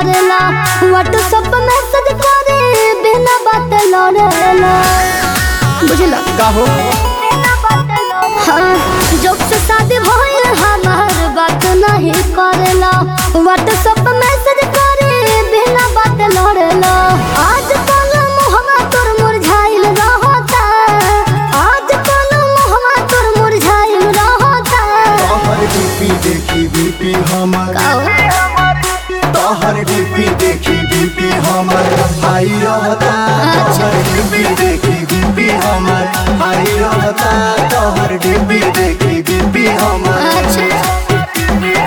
करेला WhatsApp message करे बिना बात लड़ेला बुझला का हो हाँ जब से शादी भइल हमार बात नहीं करेला व्हाट्सएप मैसेज करे बिना बात लड़ेला आज कल मुहवा तोर मुरझाइल रहता आज कल मुहवा तोर मुरझाइल रहता तोहर डीपी देखी बीपी हमर तोहर डीपी देखी बीपी हमर हाई रहता तोहर डीपी देखी बीपी हमर हाई रहता तोहर डीपी देखी बीपी हमर अच्छा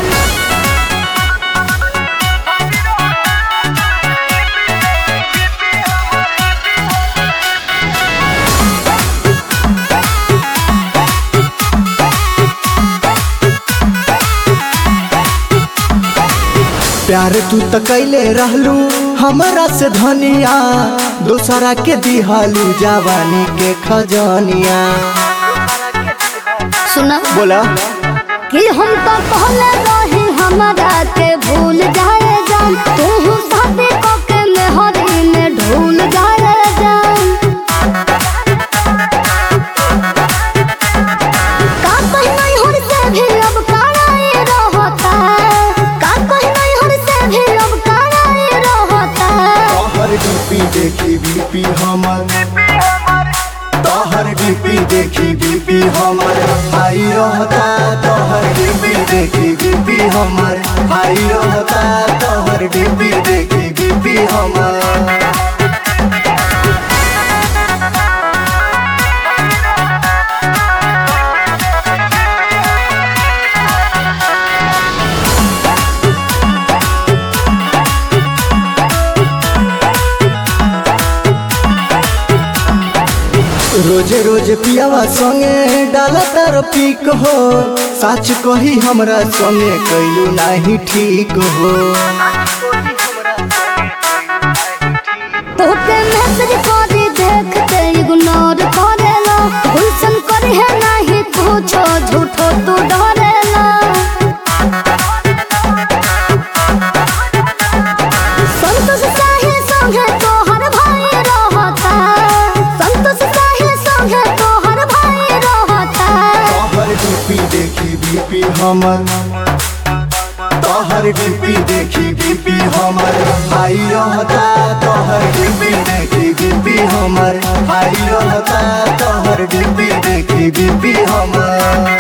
प्यार तू त कैले रहलू हमरा से धनिया दोसरा के दिहालू जवानी के खजनिया सुना बोला कि हम तो पहले रही हमारा के भूल जाए जान तू शादी को के मेहरी में ढूल जाए जान का कहीं नहीं हर से भी अब काराए रहता का कहीं नहीं हर से भी अब काराए रहता तोहर डीपी देखी बीपी हमर तोहर डीपी देखी बीपी हमर हाई रहता तोहर डीपी देखी बीपी हमर हाई रहता तोहर डीपी देखी बीपी हमर रोजे रोजे पियावा संगे डाला तार पीक हो सच कही हमरा संगे कैलू नाही ठीक हो तोके मैसेज करी देखते इग्नोर करेला गुलशन करे है नहीं पूछो झूठो तू डरेला संतोष साहिल संगे तोहर भाई रहता संतोष साहिल संगे तोहर भाई रहता तोहर डीपी देखी बीपी हमर तोहर डीपी देखी बीपी हमर हाई रहता तोहर डीपी देखी बीपी हमर हाई रहता तोहर डीपी देखी बीपी हमर